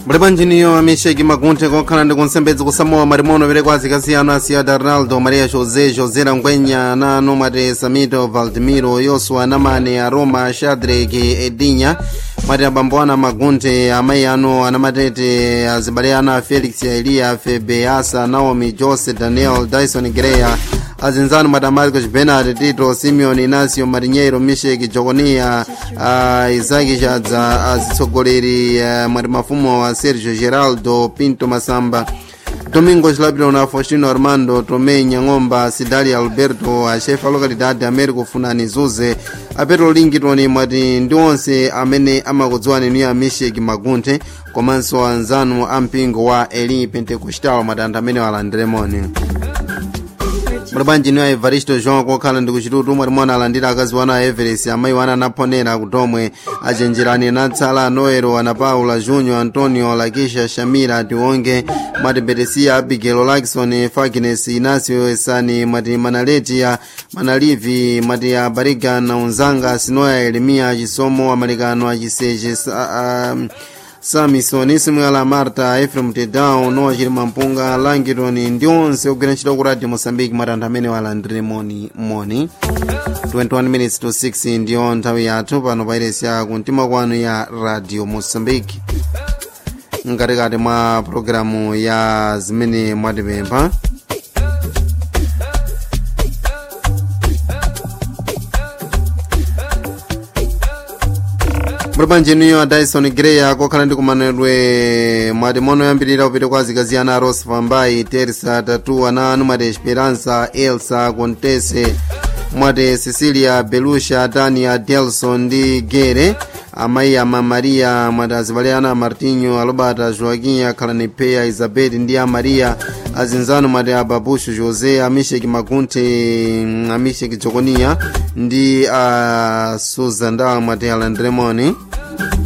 mulipo njiniyo amisheki magunthe kokhala ndi kunsembedzi kusamowa malimono pereko azikasiyano asiyada ronaldo maria josé josé langwenya nano mwati samito valdemiro yosua namane aroma shadrack edinya mwati abambo ana magunthe amayi ano anamatete azibale ana felix eliya febe asa naomi jose daniel dyson greya azinzano mwati amarcos benard tito simeon inacio marinheiro misheki jokonia uh, isaki chadza azitsogoleri uh, mwati mafumo wa sergio geraldo pinto masamba domingos labirona faustino armando tomei nyang'omba sidali alberto achefe a localidade américo funani zuze apetro lingiton mwati ndi onse amene amakudziwani ni amisheki magunthe komanso anzanu a mpingo wa eli pentecostal mwati anthu amene walandiremoni mulibanji niwa evaristo joão kokhala ndi kuchitutu mwati mwana alandira akazi wana a everest amayi wana anaphonera kutomwe achenjerani natsala noero ana paula junior antonio lakisha shamira tionge mwati beresia abigail lakson fagines inacio esani mwati manaletia manalivi mwati abariga na unzanga sinoya elimia chisomo amalikano achiseche uh, samison simwala marta efrem tedao nowa chilima mpunga langitoni ndi onse ogwira ntchito ku radio mosambiki mwati anthu amene walandire moni moni 21 minutes to 6 ndiyo nthawi yathu pano pairesi ya kumtima kwanu ya radio mosambiki mkatikati mwa pologalamu ya zimene mwatipempha mulipanjeniyo a dyson greya kokhala ndi kumanedwe mwati mono yambirira kupita kwa azikazi ana ros vambai tersa tatu ana anu mwati esperança elsa contese mwati cecilia belusha tania delson ndi gere amayi ama maria mwati azibale ana martinho alobata joaquim akhalani peya isabet ndi a maria azinzano mwati ababushu josé amisheki magunthe amisheki jokonia ndi a susan dawa mwati alandiremoni